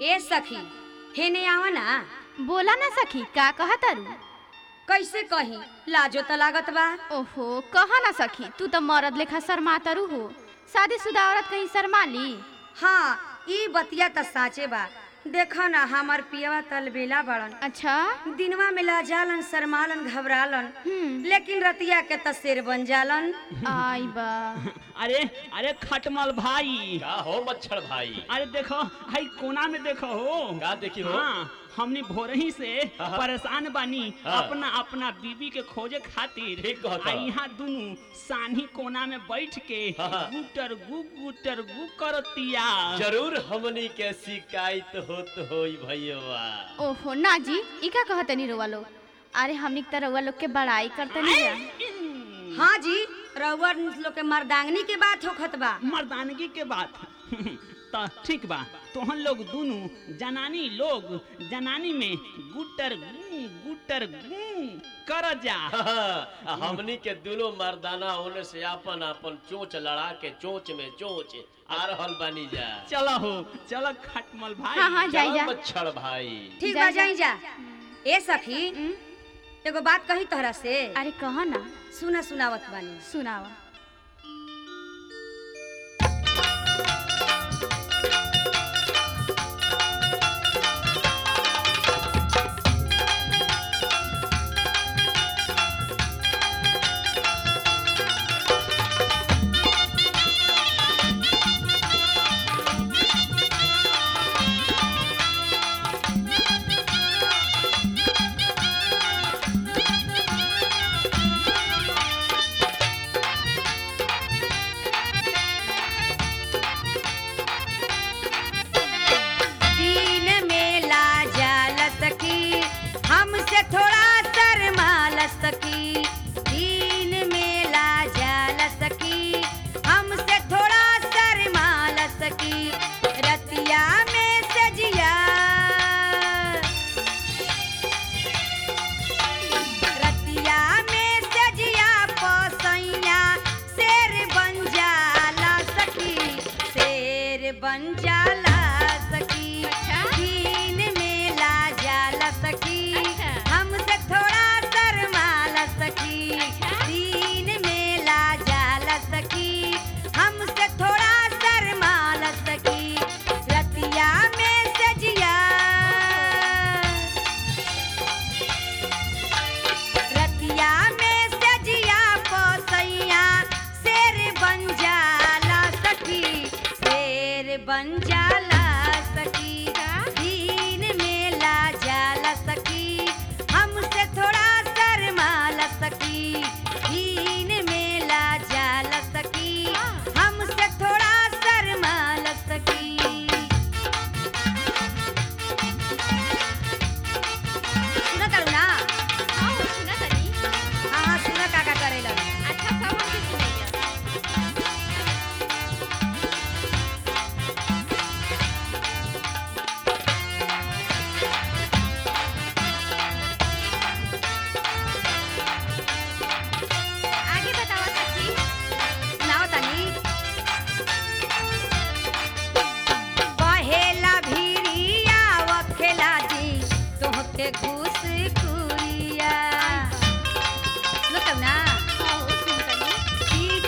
ए सखी हेने आवा ना बोला ना सखी का कहा तारू कैसे कही लाजो त लागत बा ओहो कहा ना सखी तू तो मरद लेखा शर्मा तारू हो शादीशुदा औरत कहीं शर्मा ली हाँ ई बतिया त साचे बा देखो ना हमार पियवा तलबेला बड़न अच्छा दिनवा में लाजालन शरमालन घबरालन हम्म लेकिन रतिया के त शेर बन जालन आई बा अरे अरे खटमल भाई का हो मच्छर भाई अरे देखो हाई कोना में देखो हो का देखी हो? हाँ हमने भोरही से हाँ। परेशान बानी हाँ। अपना अपना बीबी के खोजे खातिर ठीक कहता। आ यहाँ दुनू सानी कोना में बैठ के हाँ। गुटर गु गुटर गु करतिया जरूर हमनी के शिकायत होत होई भैया ओहो ना जी ई का कहते नहीं रोवा लोग अरे हमनी त रउआ लोग के बड़ाई करते नहीं जा हाँ जी रउआ लोग के मर्दांगनी के बात होखत बा मर्दानगी के बात तो ठीक बा तोहन लोग दुनू जनानी लोग जनानी में गुटर गु गुटर गु कर जा हमनी के दोनों मर्दाना होने से अपन अपन चोच लड़ा के चोच में चोच आ रहल बानी जा चलो हो चलो खटमल भाई हाँ हाँ जाई चलो जा मच्छर भाई ठीक जा, बा जा। जाई जा ए सखी हम्म, एगो बात कही तोहरा से अरे कहा ना सुना सुनावत बानी सुनावा दीन में ला जाल सकी हमसे थोड़ा शर्माल सकी दीन में ला जाल सकी हमसे थोड़ा शर्माल सकी रतिया में सजिया रतिया में सजिया पसैया शेर बन जाला सकी शेर बन जाला सकी अच्छा। दीन में ला जाला सकी अच्छा। हमसे थोड़ा शर्माला सकी अच्छा। दीन में ला जाला सकी हमसे थोड़ा शर्माला सकी रतिया में सजिया रतिया में सजिया पोसैया शेर बन जाला सखी शेर बन जाला सखी दीन में ला जाला सखी हमसे थोड़ा शर्माला सखी दीन में ला जाला सखी हमसे थोड़ा शर्माला सखी सुना करू ना हाँ हो सुना तनी हाँ हाँ सुना का का करेला अच्छा सब हमके सुनाइया आगे बतावा सखी सुनाओ तनी बहेला भिड़िया वखेला दी तोहके घूस कुरिया सुनत ना हाँ हो सुन तनी पी-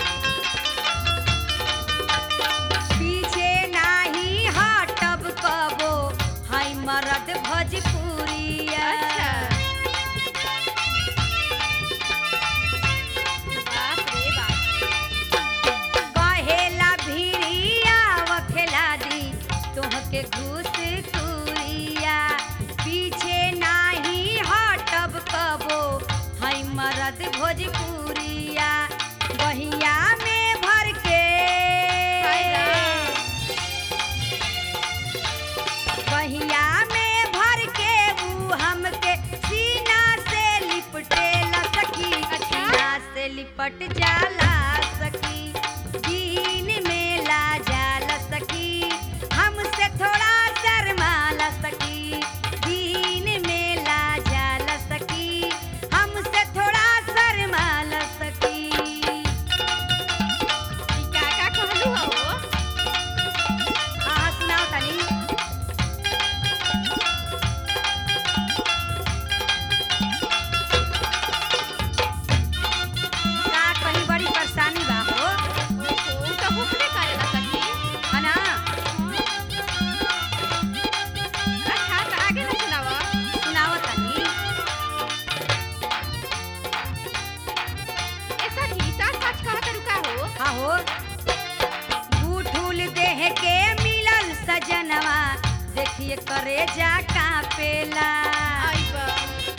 पीछे नाही हटब कबो हाय मरद भोजपुरिया अच्छा बाप रे बाप कहेला भिड़िया वखेला दी तोहके घूस कुरिया पीछे नाही हटब कबो हई मरद भोजपुरिया बहिया में भर के बहिया में भर के ऊ हमके सीना से लिपटे सखी सीना से लिपट जाला सखी दीन में ला जाला सखी हमसे थोड़ा शर्माला सखी दीन में ला जाला सखी हमसे थोड़ा शर्माला सखी ई का का कहलू हो हाँ सुनाओ तनी सजनवा देखिए करे जा कापेला आई बा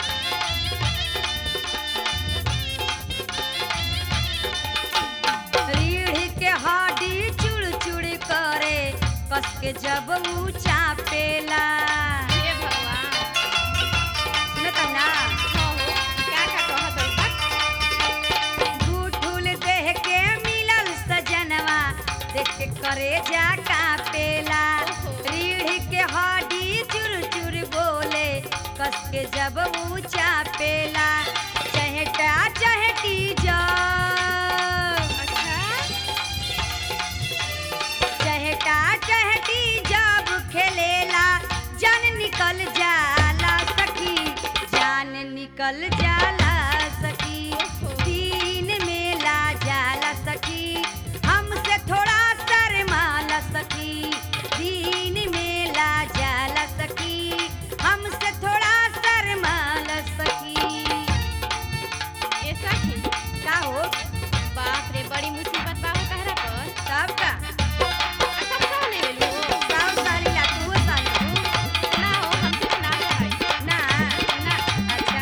रीढ़ के हड्डी चुड़ चुड़ करे कस के जब ऊंचा पेला हे भगवान सुनत ना हो हो का का कहत हई बा झूठुल देह के मिलल सजनवा देख के करे जा कापेला रीढ़ के हड्डी चुर चुर बोले कस के जब ऊंचा पेला चहटा चहटी जा अच्छा चहटा चहटी जब खेलेला जान निकल जाला सखी जान निकल जाला सखी दिन में ला जाला सखी हमसे थोड़ा शर्माला सखी दिन में ला जाला सखी हमसे थोड़ा शर्माला सखी ए सखी का हो बाप रे बड़ी मुसीबत बा हो तहरा पर सब का आ सब सह ले लेलू सब सारी ला तू सारी ना हो हमसे तो ना भाई ना ना अच्छा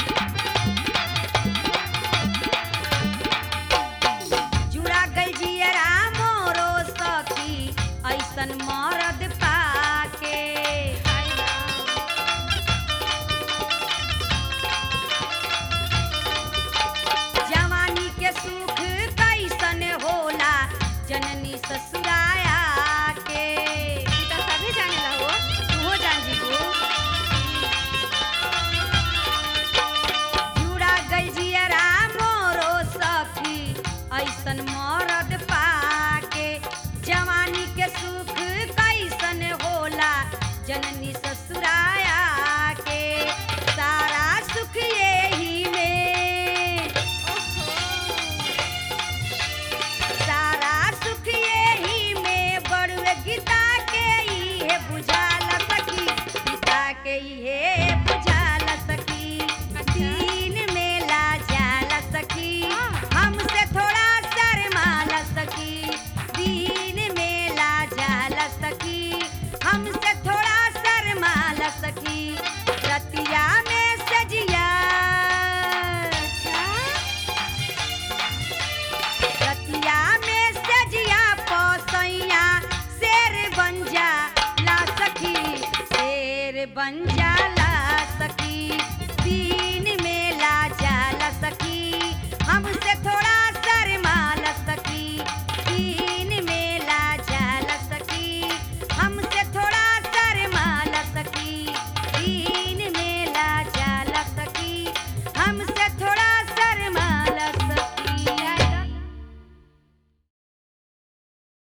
जुड़ा गई जियरा मोरो सखी ऐसन मरद पाके आई बा जवानी के सुख कैसन होला जननी ससुराया के ई त सभी जानेला हो तूहो जान जीबू जुड़ा गई जियरा मोरो सखी ऐसन मरद पाके जवानी के सुख कैसन होला जननी ससुराया के सारा सुख यही में सारा सुख यही में बड़ुए गीता के इहे बुझाला सखी गीता के इहे बुझाला सखी दिन में ला जाला सखी हमसे थोड़ा शर्माला सखी दिन में ला जाला सखी हमसे थोड़ा शर्माला सखी रतिया में सजिया रतिया